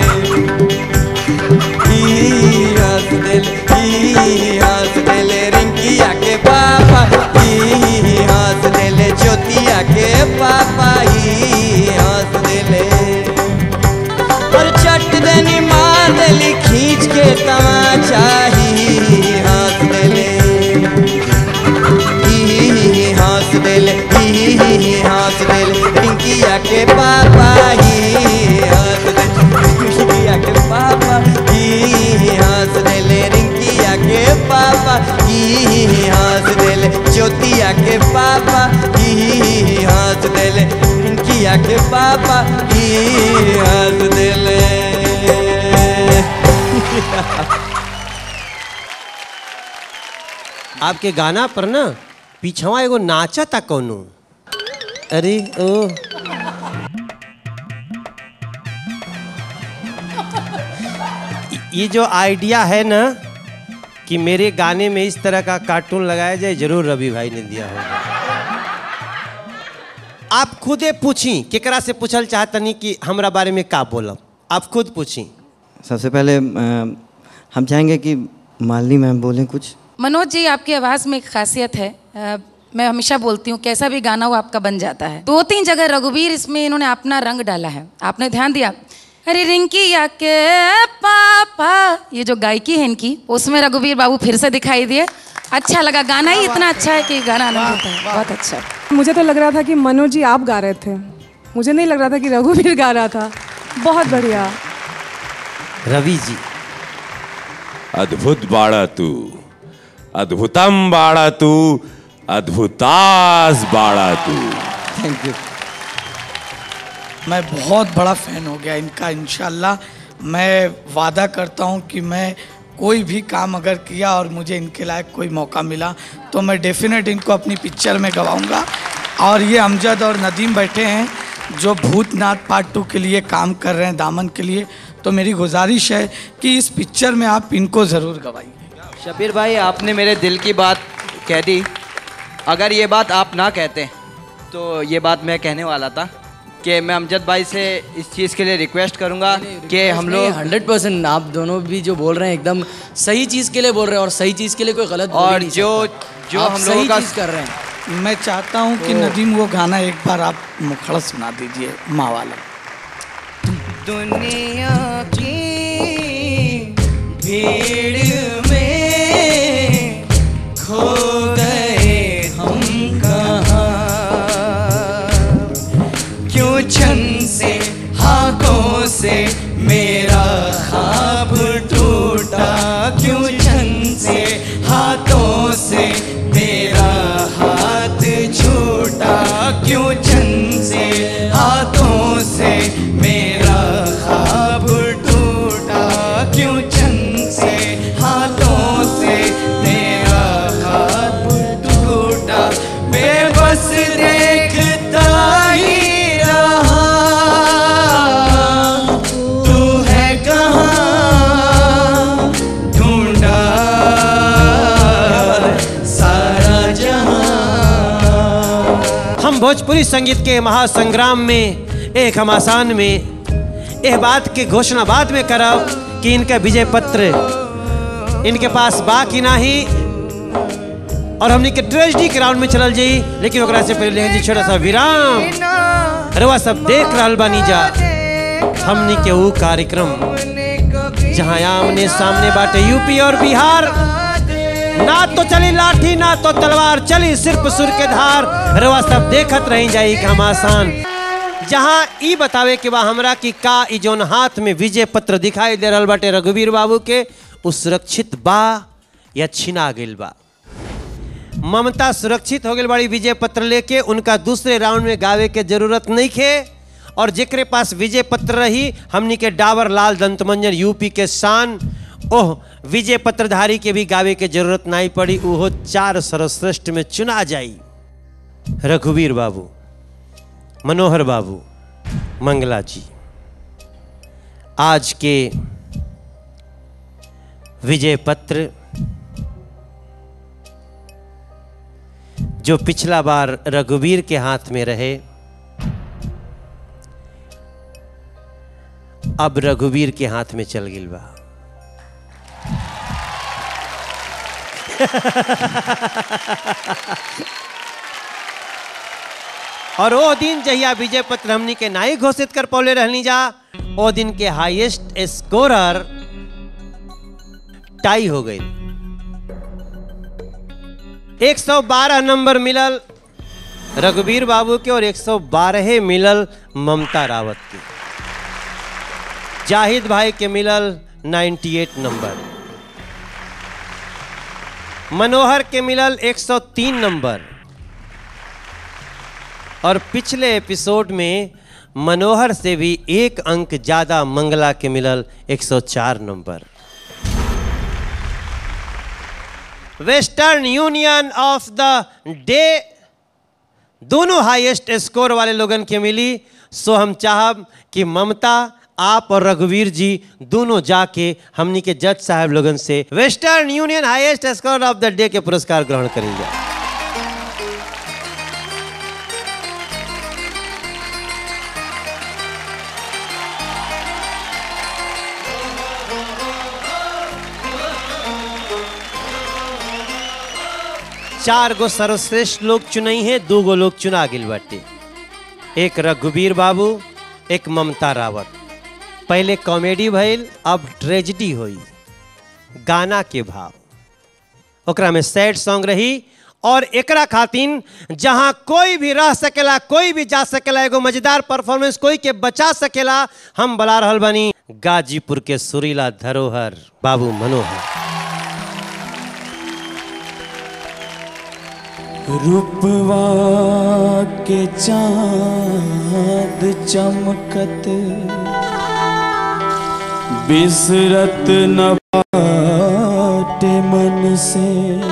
ही हंस दिल ही हंस दिले रिंकिया के पापा ही हंस दिले ज्योतिया के पापा ही हंस दिले और चट देनी मार देली खींच के तमाचा ही हंस दिले ही हंस दिल ही हंस दिल रिंकिया के पापा ही हंस दिल रिंकिया के पापा ही हंस दिल रिंकिया के पापा ही हंस दिल ज्योतिया के पापा ही हंस दिल रिंकिया के पापा ही हंस दिल आपके गाना पर ना पीछवा एगो नाचा था कौनो अरे ओ ये जो आइडिया है ना कि मेरे गाने में इस तरह का कार्टून लगाया जाए जरूर रवि भाई ने दिया होगा आप खुदे पूछी केकरा से पूछल चाहतनी कि हमरा बारे में का बोलब आप खुद पूछी सबसे पहले अ, हम चाहेंगे कि मालिनी मैम बोलें कुछ मनोज जी आपकी आवाज़ में एक खासियत है अ, मैं हमेशा बोलती हूँ कैसा भी गाना हो आपका बन जाता है दो तीन जगह रघुवीर इसमें इन्होंने अपना रंग डाला है आपने ध्यान दिया अरे रिंकी या के पापा ये जो गायकी है इनकी उसमें रघुवीर बाबू फिर से दिखाई दिए अच्छा लगा गाना ही इतना अच्छा है कि गाना आनंद होता है बहुत अच्छा मुझे तो लग रहा था कि मनोज जी आप गा रहे थे मुझे नहीं लग रहा था कि रघुवीर गा रहा था बहुत बढ़िया रवि जी अद्भुत बाड़ा तू अद्भुतम बाड़ा तू अद्भुतास बाड़ा तू थैंक यू मैं बहुत बड़ा फ़ैन हो गया इनका इनशाला मैं वादा करता हूँ कि मैं कोई भी काम अगर किया और मुझे इनके लायक कोई मौका मिला तो मैं डेफिनेट इनको अपनी पिक्चर में गवाऊंगा और ये अमजद और नदीम बैठे हैं जो भूतनाथ पार्ट टू के लिए काम कर रहे हैं दामन के लिए तो मेरी गुजारिश है कि इस पिक्चर में आप इनको ज़रूर गवाइए शबीर भाई आपने मेरे दिल की बात कह दी अगर ये बात आप ना कहते तो ये बात मैं कहने वाला था कि मैं अमजद भाई से इस चीज़ के लिए रिक्वेस्ट करूंगा कि हम लोग हंड्रेड परसेंट आप दोनों भी जो बोल रहे हैं एकदम सही चीज़ के लिए बोल रहे हैं और सही चीज़ के लिए कोई गलत बोल ही और नहीं जो सकता। जो आप हम लोगों सही का चीज़ कर रहे हैं मैं चाहता हूँ कि वो- नदीम वो गाना एक बार आप मुखड़ा सुना दीजिए माँ वाला दुनिया की भीड़ में खो गए हम कहाँ क्यों छन से हाथों से मेरा ख्वाब टूटा क्यों छन से हाथों से मेरा हाथ छूटा क्यों छन से हाथों से मेरा ख्वाब टूटा क्यों छन से हाथों से मेरा ख्वाब टूटा बेबस देखता ही रहा तू है कहाँ ढूंढा सारा जहां हम भोजपुरी संगीत के महासंग्राम में एक घमासान में यह बात के घोषणा बाद में करब कि इनका विजय पत्र इनके पास बा कि नाही और हमनी के ट्रेजडी के राउंड में चलल जाई लेकिन ओकरा से पहले लेकिन जी छोटा सा विराम रवा सब देख रहल बानी जा हमनी के वो कार्यक्रम जहां आमने सामने बाटे यूपी और बिहार ना तो चली लाठी ना तो तलवार चली सिर्फ सुर के धार रवा सब देखत रही जाई कि हम आसान जहां ई बतावे के बा हमरा कि का ई जोन हाथ में विजय पत्र दिखाई दे रहल बाटे रघुवीर बाबू के उ सुरक्षित बा या छिना गेल बा ममता सुरक्षित हो गई बड़ी विजय पत्र लेके उनका दूसरे राउंड में गावे के जरूरत नहीं खे और जेकरे पास विजय पत्र रही हमनी के डाबर लाल दंतमंजन यूपी के शान ओह विजय पत्रधारी के भी गावे के जरूरत नहीं पड़ी ओहो चार सर्वश्रेष्ठ में चुना जाई रघुवीर बाबू मनोहर बाबू मंगला जी आज के विजय पत्र जो पिछला बार रघुवीर के हाथ में रहे अब रघुवीर के हाथ में चल गिल बा और वो दिन जहिया विजय पत्र हमनी के नाई घोषित कर पौले रहनी जा वो दिन के हाईएस्ट स्कोरर टाई हो गई 112 नंबर मिलल रघुवीर बाबू के और 112 मिलल ममता रावत के जाहिद भाई के मिलल 98 नंबर मनोहर के मिलल 103 नंबर और पिछले एपिसोड में मनोहर से भी एक अंक ज्यादा मंगला के मिलल 104 number Western Union of the day दोनों हाईएस्ट स्कोर वाले लोगन के मिली सो हम चाहब कि ममता आप और रघुवीर जी दोनों जाके हमनी के जज साहब लोगन से Western Union highest score of the day के पुरस्कार ग्रहण करेंगे चार गो सर्वश्रेष्ठ लोग चुनई है दो गो लोग चुना गिल बाटे एक रघुवीर बाबू एक ममता रावत पहले कॉमेडी भइल अब ट्रेजिडी हुई गाना के भाव ओकरा में सैड सॉन्ग रही और एकरा खातिन जहां कोई भी रह सकेला कोई भी जा सकेला एगो मजेदार परफॉर्मेंस कोई के बचा सकेला हम बला रहल बनी गाजीपुर के सुरीला धरोहर बाबू मनोहर रूपवा के चांद चमकत बिसरत न बाटे मन से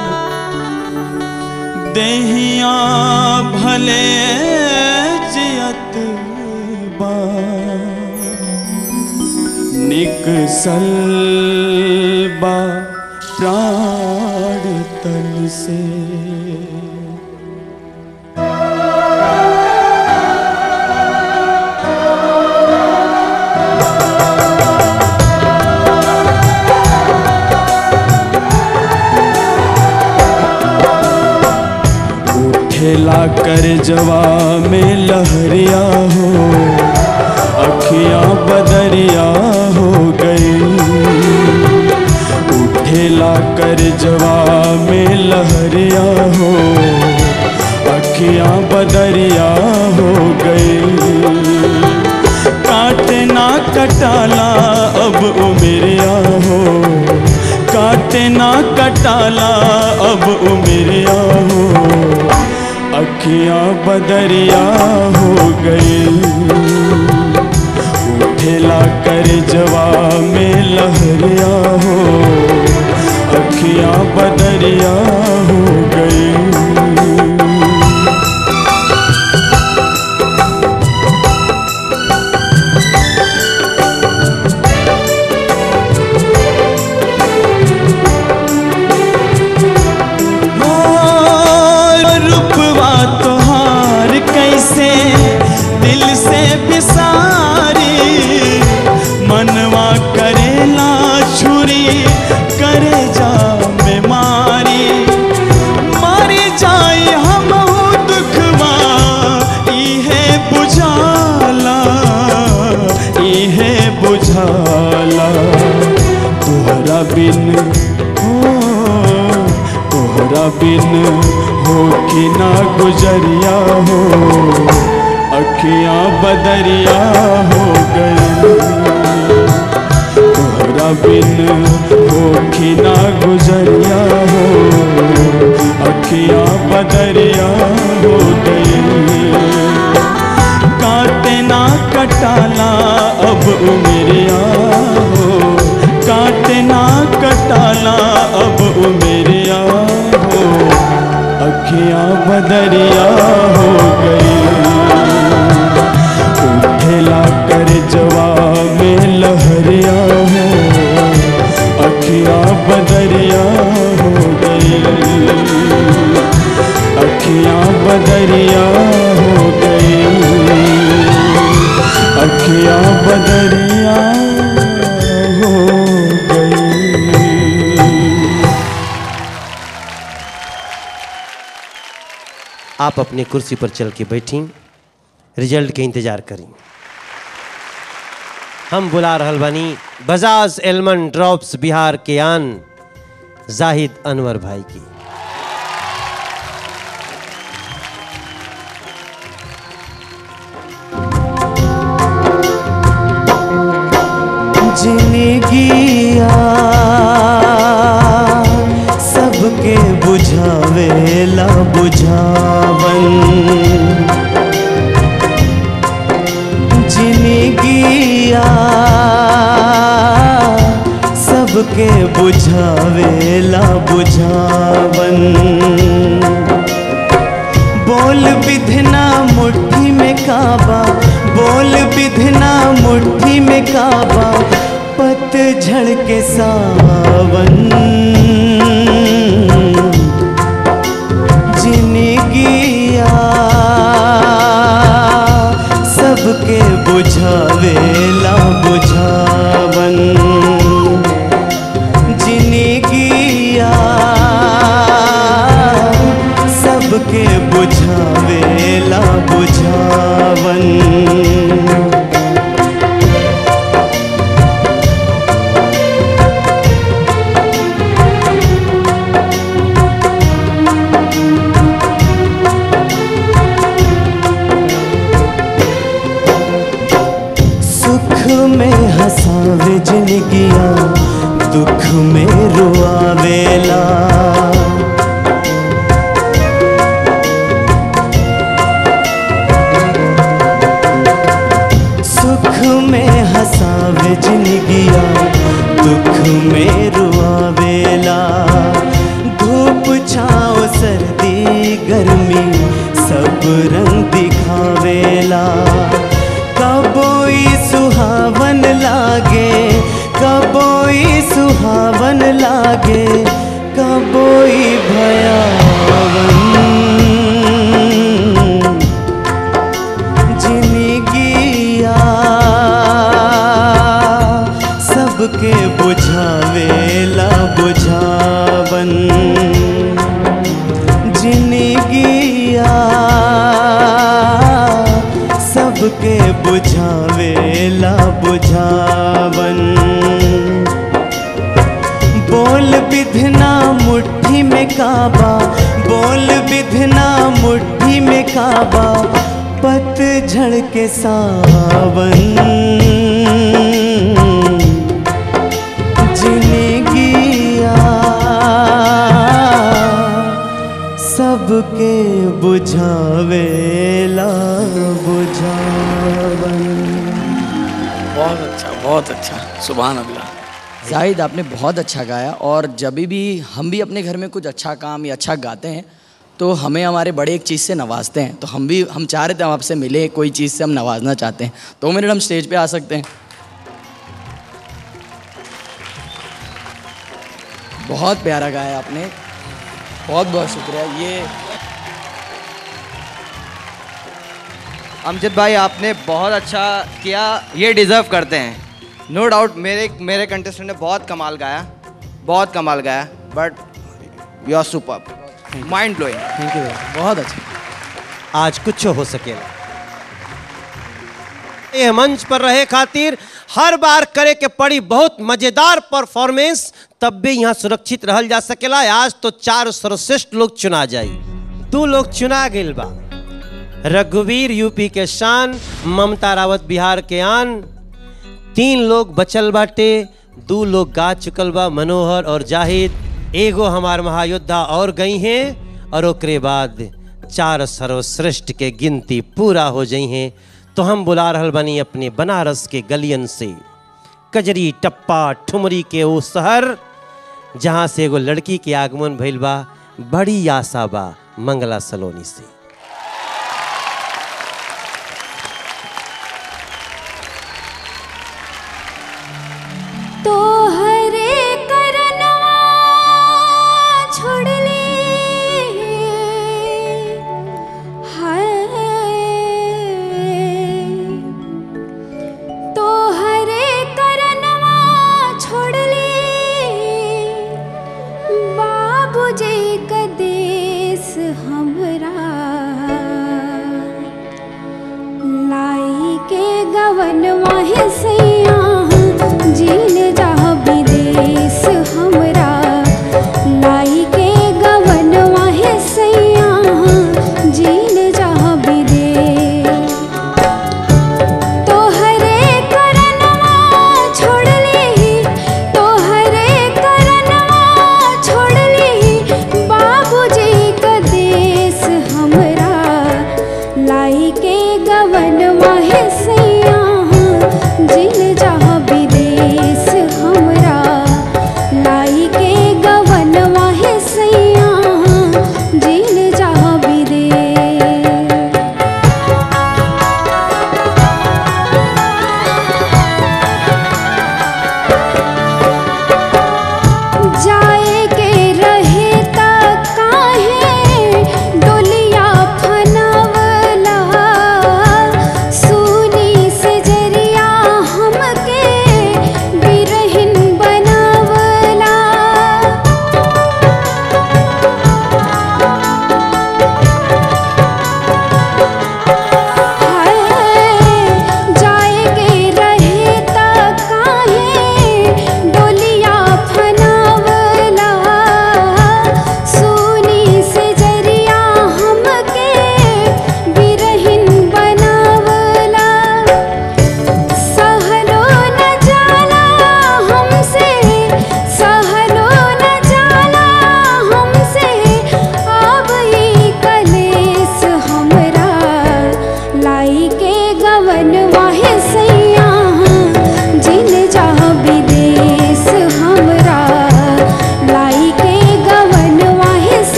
देहिया भले जियत बा निकसल बा प्राण तन से उठेला कर जवा में लहरिया हो अखियां बदरिया हो गई उठेला कर जवा में लहरिया हो अखियां बदरिया हो गई काटे ना कटाला अब उमरिया हो काटे ना कटाला अब उमरिया हो अखियां बदरिया हो गई उठेला कर जवा में लहरिया हो अखियां बदरिया हो गई रूपवा तोहार कैसे दिल से बिसारी मनवा करेला छुरी करे जा में मारी मारी जाए हम दुखवा इहे बुझाला इहे बुझाला तोहरा बिन हो तोहरा बिन हो कि ना गुजरिया हो अखियां बदरिया हो गई तोहरा बिन हो कि ना गुजरिया हो अखियां बदरिया हो गई काटे ना कटाला अब उमरिया हो काटे ना कटाला अब उमरिया हो अखियां बदरिया हो गई उठेला कर जवा में लहरिया हो अखियां बदरिया हो गई अखियां बदरिया हो गई अखियां बदरिया हो गई आप अपनी कुर्सी पर चल के बैठी रिजल्ट के इंतजार करी हम बुला रहल बानी बजाज एलमन ड्रॉप्स बिहार के आन जाहिद अनवर भाई की जिंदगिया सबके बुझावेला बुझावन जिंदगिया सबके बुझावेला बुझावन बोल विधना मुट्ठी में काबा बोल विधना मुट्ठी में काबा पतझड़ के सावन जिंदगिया सबके बुझावेला बुझावन जिंदगिया सबके बुझावेला बुझावन सुख में हंसावे जिंदगिया दुख में रुआवेला सुख में हंसावे जिंदगिया दुख में रुआवेला धूप छाओ सर्दी गर्मी सब रंग दिखावेला कबोई सुहावन लागे कबोई सुहावन लागे कबोई भयावन जिंदगिया सबके बुझावेला बुझावन जिंदगिया सबके बुझावेला बुझावन बोल विधना मुट्ठी में काबा बोल विधना मुट्ठी में काबा पतझड़ के सावन जिंदगिया सबके बुझावेला बुझावन बहुत अच्छा बहुत अच्छा सुबह अल्लाह जाहिद आपने बहुत अच्छा गाया और जब भी हम भी अपने घर में कुछ अच्छा काम या अच्छा गाते हैं तो हमें हमारे बड़े एक चीज़ से नवाजते हैं तो हम भी हम चाह रहे थे हम आपसे मिले कोई चीज़ से हम नवाजना चाहते हैं तो मिनट हम स्टेज पे आ सकते हैं बहुत प्यारा गाया आपने बहुत बहुत शुक्रिया ये अमजद भाई आपने बहुत अच्छा किया ये डिज़र्व करते हैं नो डाउट मेरे मेरे कंटेस्टेंट ने बहुत कमाल गाया बहुत कमाल गाया but you are super mind blowing thank you बहुत अच्छा आज कुछ हो सकेला ये मंच पर रहे खातिर हर बार करे के पड़ी बहुत मजेदार परफॉर्मेंस तब भी यहाँ सुरक्षित रहल जा सकेला आज तो चार सर्वश्रेष्ठ लोग चुना जाई दो लोग चुना गेल बा रघुवीर यूपी के शान ममता रावत बिहार के आन तीन लोग बचल बाटे दो लोग गा चुकल बा मनोहर और जाहिद एगो हमार महायोद्धा और गई हैं और ओकरे बाद चार सर्वश्रेष्ठ के गिनती पूरा हो जाई हैं तो हम बुला रहल बनी अपने बनारस के गलियन से कजरी टप्पा ठुमरी के वो शहर जहाँ से एगो लड़की के आगमन भइल बा बड़ी आशा बा मंगला सलोनी से तो हरे करनवा छोड़ ले हाय तो हरे करनवा छोड़ ले बाबूजी का देश हमरा लाई के गवनवा है सैया जीन जा विदेश हमरा लाई के गवनवा है सैया जीन जा विदेश तोहरे करनवा छोड़ ली तोहरे करनवा छोड़ ली बाबूजी का देश हमरा लाई के गवनवा है सैया जिन जा विदेश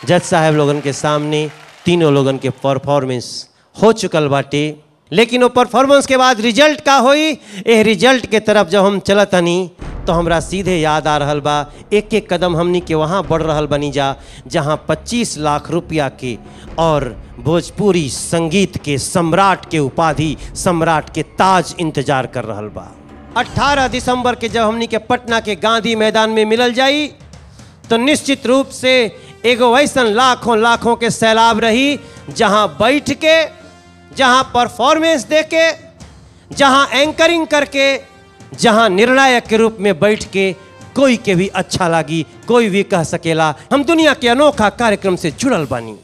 जज साहब लोगन के सामने तीनों लोगन के परफॉर्मेंस हो चुकल बाटे लेकिन वो परफॉर्मेंस के बाद रिजल्ट का होई ए रिजल्ट के तरफ जब हम चलत हनी तो हमरा सीधे याद आ रहल बा एक एक कदम हमनी के वहाँ बढ़ रहल बनी जा जहाँ 25 लाख रुपया के और भोजपुरी संगीत के सम्राट के उपाधि सम्राट के ताज इंतजार कर रहल बा 18 दिसंबर के जब हमनी के पटना के गांधी मैदान में मिलल जाई तो निश्चित रूप से एगो ऐसन लाखों लाखों के सैलाब रही जहां बैठ के जहां परफॉर्मेंस दे के जहां एंकरिंग करके जहां निर्णायक के रूप में बैठ के कोई के भी अच्छा लागी कोई भी कह सकेला हम दुनिया के अनोखा कार्यक्रम से जुड़ल बानी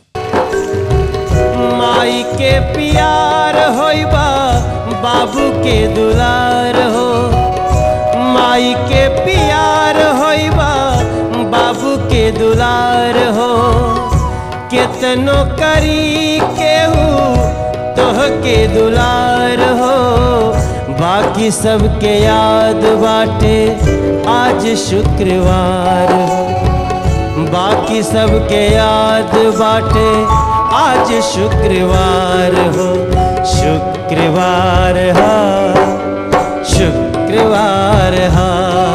माई के प्यार होइबा बाबू के दुलार हो माई के प्यार होइबा बाबू के दुलार हो केतनो करी केहू तोह के दुलार हो बाकी सबके याद बाटे आज शुक्रवार हो बाकी सबके याद बाटे आज शुक्रवार हो शुक्रवार हा शुक्रवार हा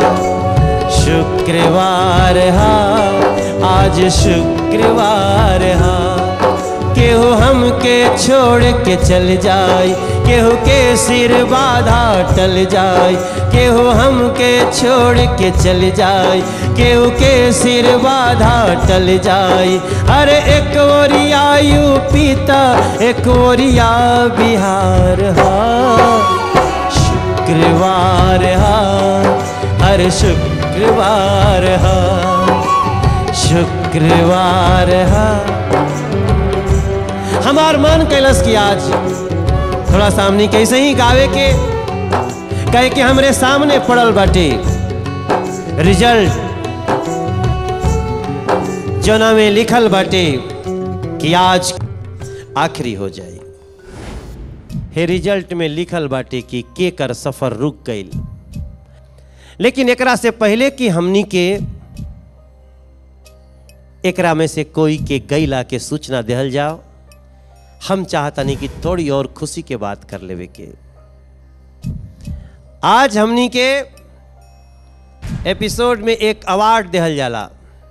शुक्रवार हा आज शुक्रवार हा केहू हमके छोड़ के चल जाए केहू के सिर बाधा टल जाए केहू हमके छोड़ के चल जाए केहू के सिर बाधा टल जाए अरे एक ओरिया यूपी त एक ओरिया बिहार हा शुक्रवार हा अरे शुक्रवार हा शुक्रवार हा हमार मन कैलस की आज थोड़ा सामने कैसे ही गावे के कहे कि हमरे सामने पड़ल बाटे रिजल्ट जना में लिखल बाटे कि आज आखिरी हो जाए हे रिजल्ट में लिखल बाटे कि के कर सफर रुक गईल लेकिन एकरा से पहले कि हमनी के एकरा में से कोई के गईला के सूचना देहल जाओ हम चाहतनी कि थोड़ी और खुशी के बात कर लेवे के आज हमनी के एपिसोड में एक अवार्ड देहल जाला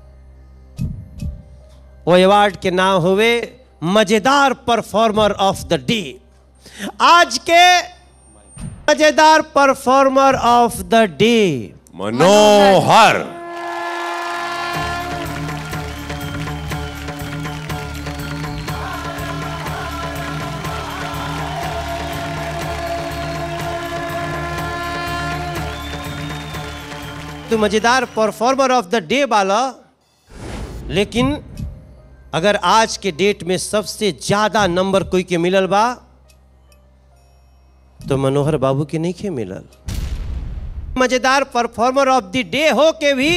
वो अवार्ड के नाम हुए मजेदार परफॉर्मर ऑफ द डे आज के मजेदार performer of the day Manohar तो मजेदार परफॉर्मर ऑफ द डे वाला लेकिन अगर आज के डेट में सबसे ज्यादा नंबर कोई के मिलल बा तो मनोहर बाबू के नहीं के मिलल मजेदार परफॉर्मर ऑफ द डे हो के भी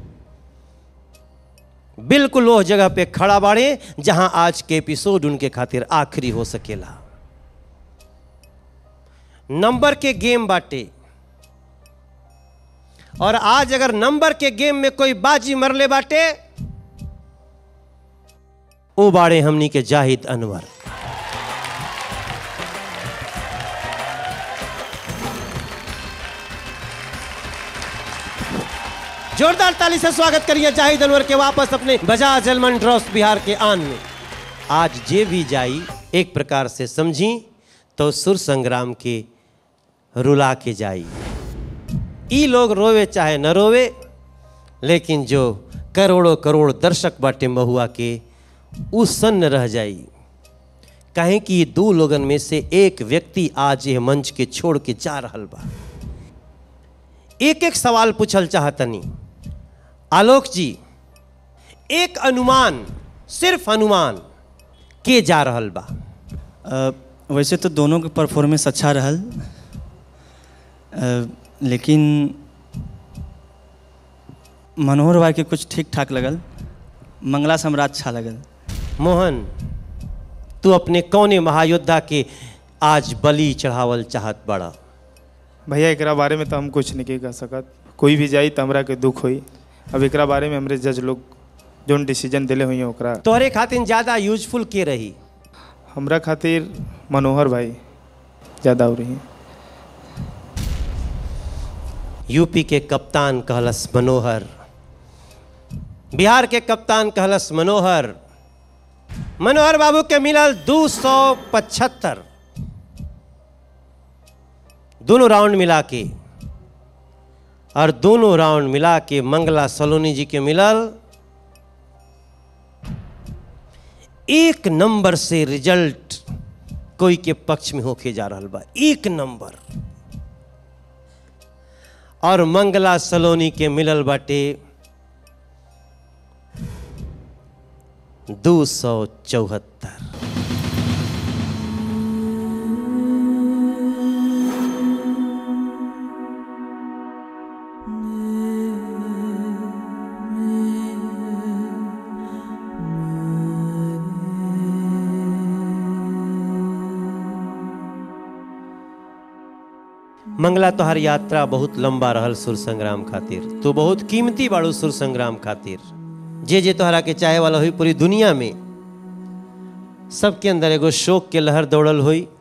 बिल्कुल वो जगह पे खड़ा बाड़े जहां आज के एपिसोड उनके खातिर आखिरी हो सकेला नंबर के गेम बाटे और आज अगर नंबर के गेम में कोई बाजी मरले बाटे ओ बाड़े हमनी के जाहिद अनवर जोरदार ताली से स्वागत करिए जाहिद अनवर के वापस अपने बजाज एलमंड ड्रॉस बिहार के आन में आज जे भी जाई एक प्रकार से समझी तो सुर संग्राम के रुला के जाई ई लोग रोवे चाहे न रोवे लेकिन जो करोड़ों करोड़ दर्शक बाटे महुआ के उ सन्न रह जाई कहें कि ये दो लोगन में से एक व्यक्ति आज यह मंच के छोड़ के जा रहल बा एक एक सवाल पूछल चाहतनी आलोक जी एक अनुमान सिर्फ अनुमान के जा रहल बा अ, वैसे तो दोनों के परफॉर्मेंस अच्छा रहल अ, लेकिन मनोहर भाई के कुछ ठीक ठाक लगल मंगला सम्राट अच्छा लगल मोहन तू अपने कौने महायोद्धा के आज बलि चढ़ावल चाहत बड़ा भैया एकरा बारे में तो हम कुछ नहीं कह सकत कोई भी जाई तो हमरा के दुख होई अब एकरा बारे में हमरे जज लोग जोन डिसीजन दिले हुई ओकरा तोहरे खातिर ज्यादा यूजफुल के रही हमरा खातिर मनोहर भाई ज़्यादा हो रही यूपी के कप्तान कहलस मनोहर बिहार के कप्तान कहलस मनोहर मनोहर बाबू के मिलल दू सौ पचहत्तर दोनों राउंड मिला के और दोनों राउंड मिला के मंगला सलोनी जी के मिलल एक नंबर से रिजल्ट कोई के पक्ष में होके जा रहा बा एक नंबर और मंगला सलोनी के मिलल बाटे दो सौ चौहत्तर मंगला तोहर यात्रा बहुत लंबा रहल सुर संग्राम खातिर तू बहुत कीमती बाड़ू सुर संग्राम खातिर जे जे तोहरा के चाहे वाला हुई पूरी दुनिया में सबके अंदर एगो शोक के लहर दौड़ल हुई